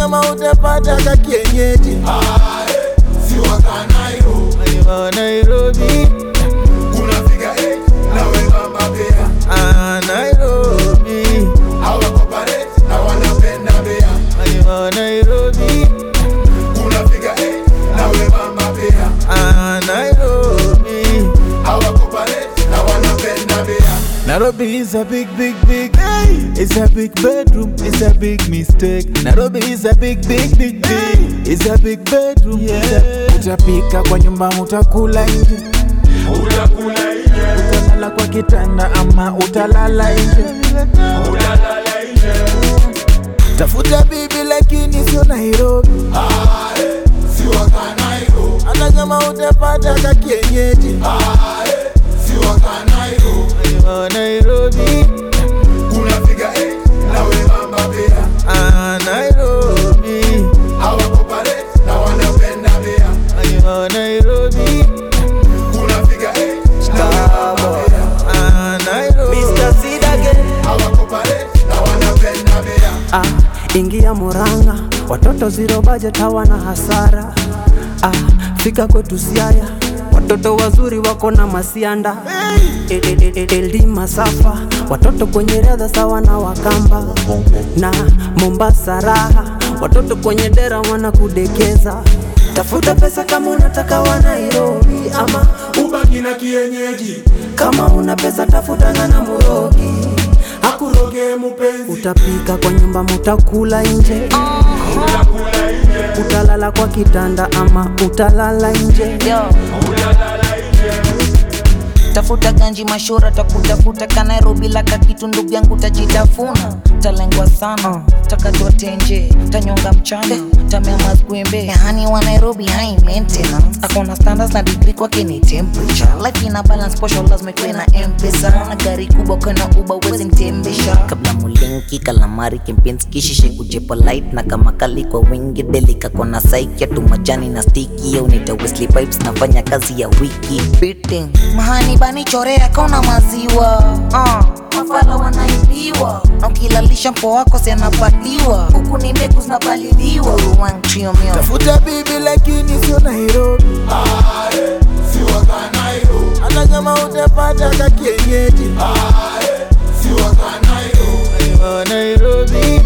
kama utapata ka kienyeji si wakanairo Wa Nairobi unafika eh, na wembamba pia ah, Nairobi hawakopareti na wanapenda bea Wa Nairobi unafika eh, na wembamba pia ah, Nairobi hawakopareti na wanapenda bea Nairobi is a big, big, big. It's a big bedroom. It's a big mistake. Nairobi is a big, big, big, big. It's a big bedroom. Yeah. Utapika kwa nyumba, utakula nje, utakula nje utalala kwa kitanda ama utalala nje. utalala nje Tafuta bibi lakini sio Nairobi, Ah, eh, si wakanairo hata kama utapata ka kienyeji. Ah, eh, si wakanairo Wa Nairobi, unafika eh, na wembamba pia ah, Nairobi, hawakopareti na wanapenda bea wa Nairobi, unafika eh, na wembamba pia ah, Nairobi. Mr. Sidage hawakopareti na wanapenda bea ah, ingia Murang'a, watoto zero budget hawana hasara ah, fika kwetu Siaya, watoto wazuri wako na masianda El- el- el- LD Masafa, watoto kwenye riadha sawa na Wakamba na Mombasa raha, watoto kwenye dera wanakudekeza. Tafuta pesa kama unataka wa Nairobi, ama ubaki na kienyeji kama una pesa tafutana na Murogi akuroge mupenzi Utapika kwa nyumba, mutakula nje, utakula nje utalala kwa kitanda ama utalala nje. Yo, utalala nje tafuta ganji mashura takutafuta ka Nairobi laka kitu ndugu yangu tajitafuna talengwa sana takatwa tenje tanyonga mchana tamea mazgwembe yani wa Nairobi high maintenance akona standards na degree kwake ni temperature life ina balance posho lazima ikuwe na mpesa na gari kubwa kana uba uwezi mtembesha kabla mulinki kalamari kempinski shishe kujepo light na kama kali kwa wingi delika kona saiki tu majani na stiki au nita Wesley pipes nafanya kazi ya wiki beating mahani bani chorea kauna maziwa uh, mafala wanaibiwa na ukilalisha mpo wako si anapatiwa huku ni mbegu zinapaliliwa One trio meal. Tafuta bibi lakini sio Nairobi, Ah, eh, si wakanairo hata kama utapata ka kienyeji. Ah, eh, si wakanairo Wa Nairobi,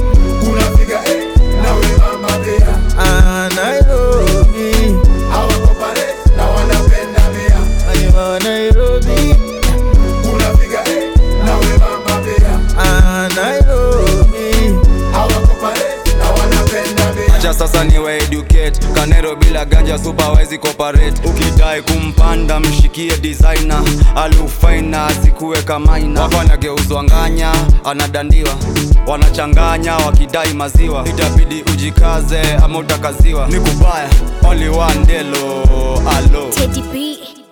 unafika eh, na wembamba pia ah, Nairobi, hawakopareti na wanapenda bea wa Nairobi, unafika eh, na wembamba pia ah, Nairobi. hawakopareti na wanapenda bea acha sasa niwe educate kanero bila ganja superwezi cooperate ukidai kumpanda mshikie designer alufaina asikuwe kamaina wafanya geuzwa nganya anadandiwa wanachanganya wakidai maziwa itabidi ujikaze ama utakaziwa ni kubaya only one delo alo Teddy B.